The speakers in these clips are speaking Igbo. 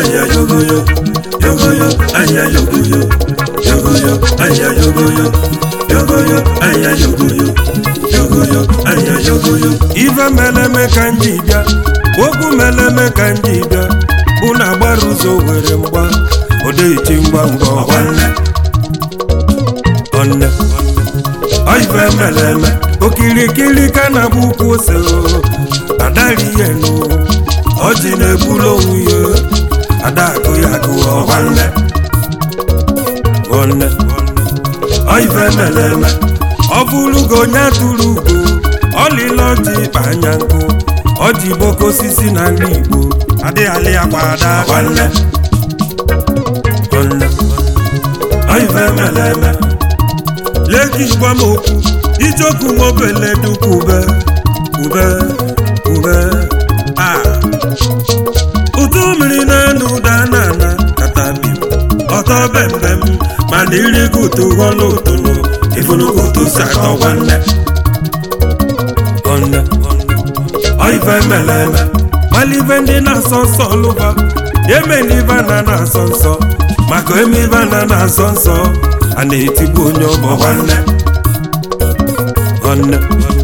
anya yogoyo yogoyo anya yogoyo yogoyo anya yogoyo yogoyo anya yogoyo yogoyo anya yogoyo ife meleme ka m ji bịa okwu meleme ka m ji bịa bụ na agbara ụzọ were mgba odeiti ngwa ngwa nwanne ọnne ife meleme okirikiri ka na-abụ ukwu ose adari ihe nụ ọjị na-egbulu onwe ya adakụ ya gụọ nwanne nwanne ife meleme ọ bụrụgo onye atụrụ ugo ọlịla ọjị ịkpa anya nkụ ọjị boko osisi na nri igbo adịghị akwa ada nwanne nwanne ife meleme leki gwa m okwu ijoku nwobele dukwu ube ube ube a ụtụ mmiri na-enu ụda na-ana katabi ọtọ bembem mana irigo ụtụ ghọlụ ụtụnụ ifunugo ụtụ si atọ nwanne nwanne ife meleme malive ndị na-asọ nsọ lụba emelive na na-asọ nsọ maka emeive na na-asọ nsọ a na-etigbu onye ọgbọ nwanne nwanne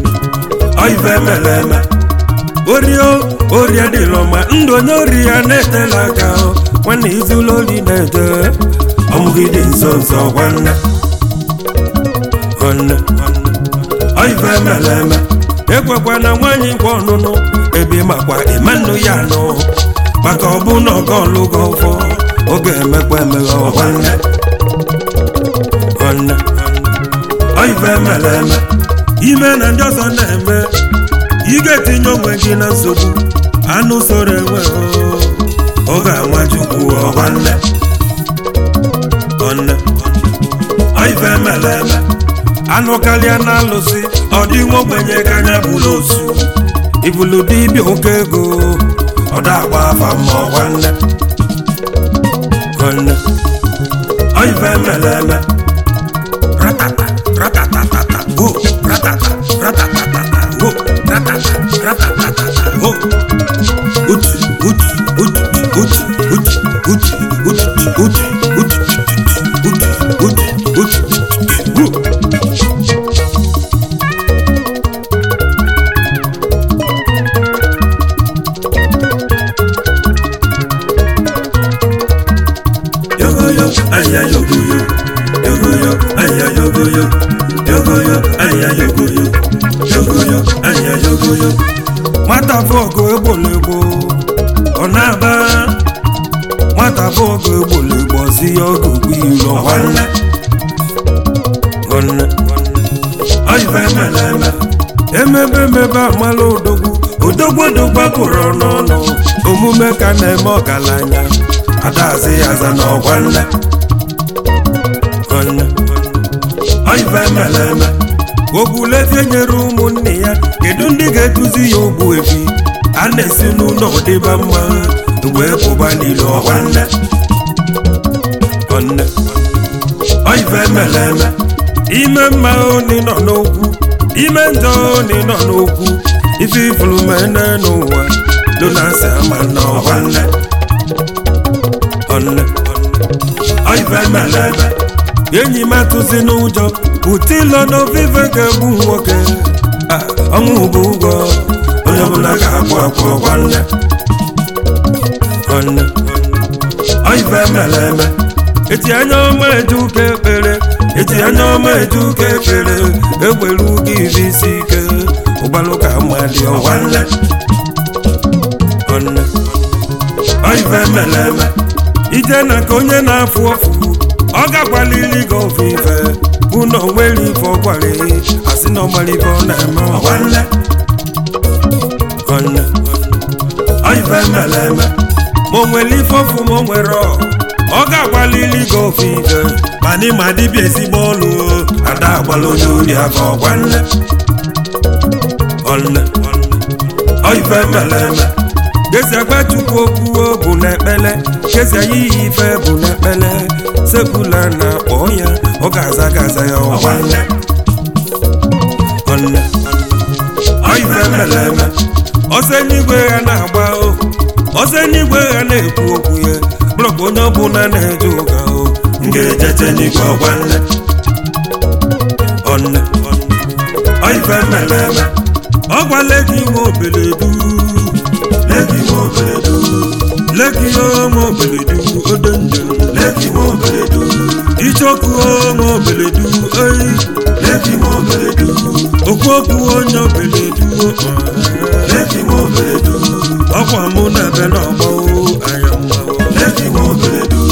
ife meleme orio orie dịlọ ma ndụ onye ori ya na-etela aka nwanne izula ori na-eje ọmụgide nso nso nwanne nwanne ife meleme ekwekwa na nwaanyị nkwa ọnụnụ ebe makwa ịmanụ ya nụ maka ọbụ na ọga ọlụgo ụfọ oge emekwa emeghe nwanne nwanne ife meleme ime na ndị ọzọ na-eme ị ga-etinye onwe gị na nsogbu anụ soro enwe ọ ga-anwa chukwu nwanne nwanne ife meleme anụ karịa na alụsị ọ dị nwa ogbenye ka anya bụrụ osu ibulu dibịa oke ego ọ da-agba afa ma nwanne nwanne ife meleme ratata ratatatata go ratata ratatatata go ratata ratatatata go utu utu utu utu utu utu utu utu utu utu utu utu utu yogoyo aya yogoyo yogoyo aya yogoyo yogoyo aya yogoyo yogoyo aya yogoyo nwata bọọgụ egbolegbo ọ na-aba nwata bọọgụ egbolegbo si ya ọgụ bụ iro nwanne nwanne ife meleme emebe emebe amala odogwu odogwu odogwu pụrụ n'ọnụ omume ka na-eme ọgaranya adazi ya aza n'ọgwa nne nwanne ife meleme ogbulezie nyere ụmụnne ya kedu ndị ga-eduzi ya ogbu ebi a na-esi n'ụlọ dịba mma wee pụba n'ile ọgwa nne nwanne ife meleme ime mma oni nọ n'okwu ime njọ oni nọ n'okwu ife ifuru mene n'ụwa donasi ama n'ọgwa nne nwanne ife meleme enyi m atụzi n'ụjọ utilo n'ovive ga-egbu nwoke ọnwụ bụ ụgwọ onye ọbụla ga-akwụ akwụ nwanne nwanne ife meleme eti anya ọma eje ụka ekpere eti anya ọma eje ụka ekpere egbere ụga iri isi ike ụgbalụ ka mmadị nwanne nwanne ife meleme ije na ka onye na-afụ ọfụ ọ ga-agbalili gị ofufe bụ na onwere ife ọ gwara asị na ọgbara ife ọ na-eme nwanne nwanne ife meleme ma o nwere ife ọfụ ma o nwere ọ ọ ga-agbalili gị ofufe mana ịma dịbịa ezigbo ọlụ ada agbala onye ori aka ọgwanne nwanne ife meleme gezi agba chukwu okwu bụ n'ekpele gezi anyị yi ife bụ n'ekpele sekula na-akpọ ya ọ ga-aza gaza ya nwanne nwanne ife meleme ọsọ n'igwe ya na-agba o ọsọ n'igwe ya na-ekwu okwu ya onye ọbụla na-eje ụka o m ga-ejete n'igwe ọgwa nne ọnne ọife meleme ọgwa legi nwe obeledu legi nwe obeledu legi nwe obeledu odo njem legi nwe obeledu ichoku nwe obeledu eyi legi nwe obeledu okwu okwu onye obeledu legi nwe obeledu ọkwa mụ na ebe n'ọgbọ anya mma legi nwe obeledu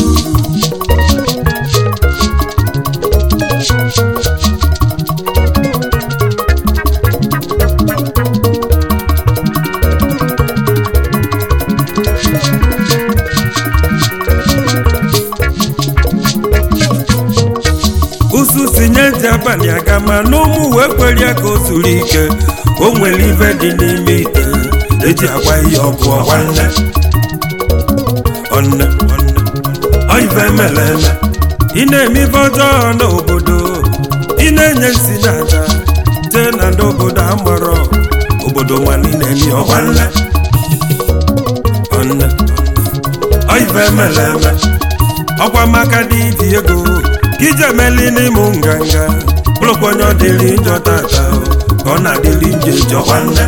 usu si nye ntị abalị aga ma n'ụmụ wee kwere ya ka o zuru ike o nwere ife dị n'ime ite eji agwa ihe ọkụ ọgwa nne ọnne ọife mere eme ị na-eme ife ọjọọ n'obodo ị na-enye nsi na aja jee na ndị obodo amarọ obodo nwanne na-eme ọgwa nne ọnne ọife mere eme ọkwa maka dị iji ego ka ije emeli n'ịmụ nganga bụrụkwa onye ọ dịrị njọ tata ka ọ na-adịrị nje jọkwa nne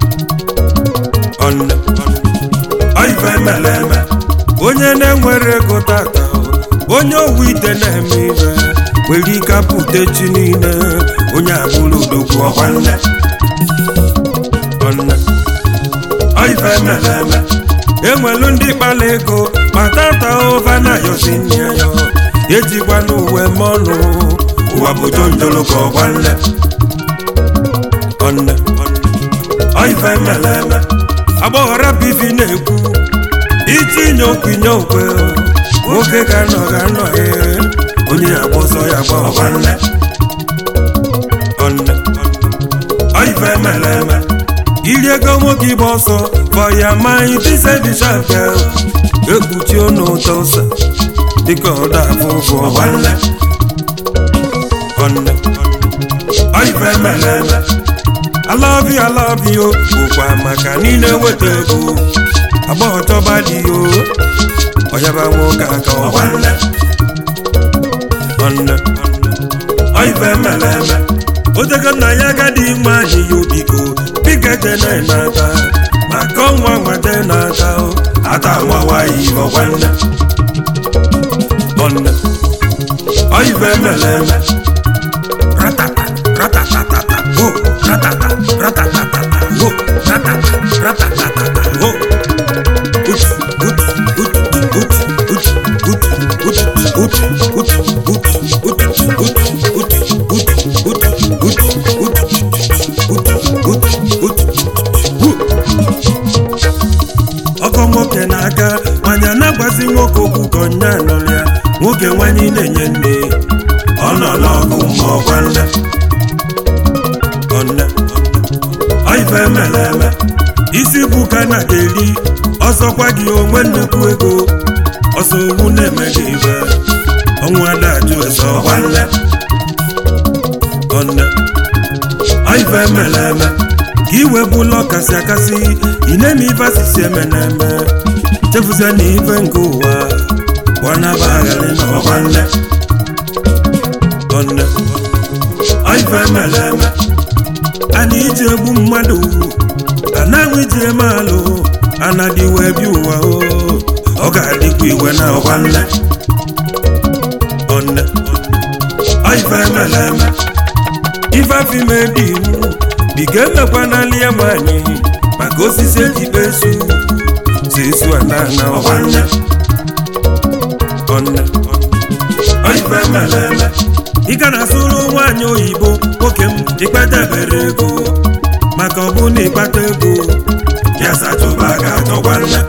ọnne ọife mere eme onye na-enwere ego tata onye owu ite na-eme ibe nwere ike apụta chi niile onye abụrụ odogwu ọkwa nne ọnne ọife mere eme enwelu ndị kpala ego ma tata ụva na yosi nne ya ejikwa n'uwe mọnụ ụwa bụ jonjolo ka ọgwa nne ọnne ọife mere eme agbọghọra bivi na-ekwu itinye okwu inye okwe nwoke ga-anọ ga-anọ ee onye agba ọsọ ya gba ọgwa nne ọnne ọife mere eme iri ego nwoke ịgba ọsọ fọya maghị tisedishape ekpuchi ọnụ ụtọ ụsa dịka ọda afọ ụfụ ọgwa nne ọnne ọife mere eme alabi alabi o bụkwa maka niile weta ego agbọghọ chọba dị o ọyaba nwoke aka ọgwa nne ọnne ọife mere eme otego nna ya agadi nwa anyị ya obiko bika jene na-ata maka ọnwa nwata na-ata o ata nwawayi ọgwa nne ọnne ọife mere eme ratata ratatatata ho ratata ratatatata ho ratata ratatatata ho utu utu utu utu utu utu utu utu utu utu utu ọkọ nwoke na-aga manya na-agbazi nwoke okwu ka ọnya nụrụ ya nwoke nwanyị na-enye nne ọ nọ n'ọgụ ma ọgwa nne ọnne ọife mere eme isi bụ ka na ga-eri ọsọkwa gị onwe nnukwu ego ọsọ owu na-eme gị ibe ọnwụ adajụ ese ọgwa nne ọnne ọife mere eme ka iwe bụla ọkasị akasị ị na-eme ife asịsị eme na-eme chefuzie na ife nke ụwa gbanaba agharị na ọgwa nne ọnne ọife mere eme a na iji egbu mmadụ a na-anwụ iji eme alụ a na-adịwe bi ụwa o ọ ga-adịkwa iwe na ọgwa nne ọnne ọife mere eme ife afime dị iwu biga emekwa n'ali ya nwanyị maka osisi ejikpe esu si esu ana na ọgwa nne ọnne ọife mere eme ị ga na-asụrụ nwaanyị oyibo nwoke m ikpetebere ego maka ọ bụ na ịkpata ego ya sachụba ga-achọkwa nne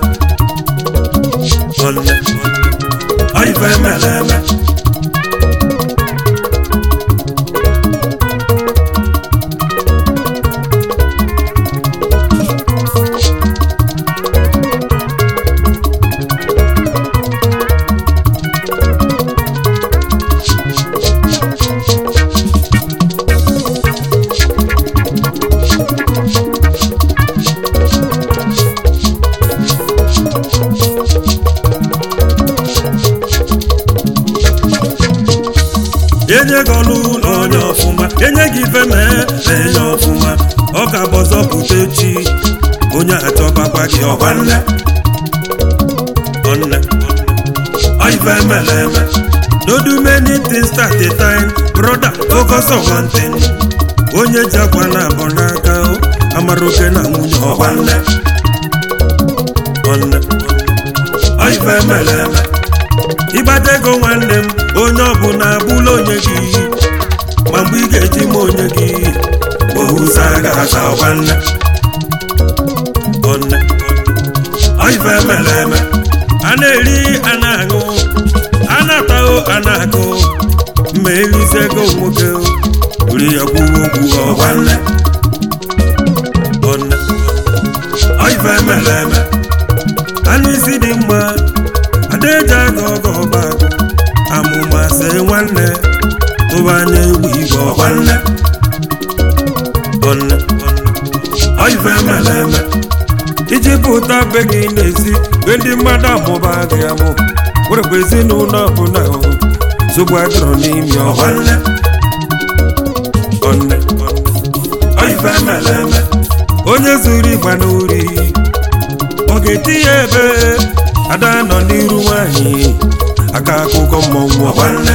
ọnne ọife mere eme enye gị ọlụ na onye ọfụma enye gị ife mee na enye ọfụma ọ ka bụ ọzọ pụta echi onye achọbakwa gị ọgwa nne ọnne ọife emele eme no do many things at a time brother focus on one thing onye ji akwa na abọ n'aka o, amara oke na nwunye ọgwa nne ọnne ọife emele eme ịgbata ego nwanne m onye ọbụla abụla onye gị ma mgbe ị ga-eji ma onye gị ohuza ga-aza ọgwa nne ọnne ọife emele eme a na-eri a na-aṅụ a na-atahụ a na-akụ mma erize ego nwoke ri ya kwuo okwu ọgwa nne ọnne ọife emele eme anụ isi dị mma adaeji aga ọgọ ọba agụ amụma se nwanne tụba anya egwu igwe ọgwa nne ọnne ọife emele eme iji pụta be gị n'ezi be ndị mmadụ amụba gị amụ werekwa ezinụlọ ọbụla zogbu agụrụ n'imi ọgwa nne ọnne ọife emele eme onye zuru ịgba n'ori ọ ga-eti ya ebe ada nọ n'iru nwanyị aka akụkọ mmọnwụ ọgwa nne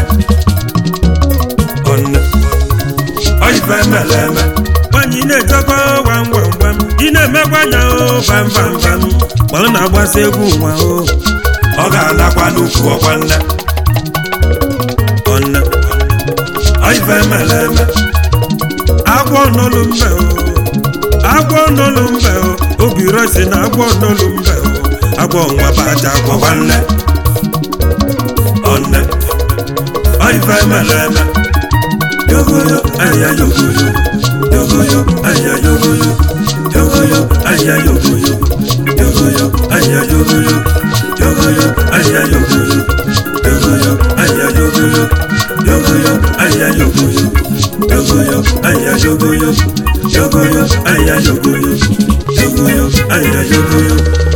ọnne ọife emele eme nwanyị na-echekwa gwam gwam gwam ị na-emekwa anya o bam bam bam ma ọ na-agbasa egwu nwa o ọ ga-adakwa n'ukwu ọgwa nne ọnne ọife emele eme agwọ n'olu mbe o agwọ n'olu mbe o obi rọsi na agwọ n'olu mbe o agwọ nwa baja agwọ nwanne ọnne ọife emele eme yogoyo anya yogoyo yogoyo anya yogoyo yogoyo anya yogoyo yogoyo anya yogoyo yogoyo anya yogoyo yogoyo anya yogoyo yogoyo anya yogoyo yogoyo anya yogoyo yogoyo anya yogoyo yogoyo anya yogoyo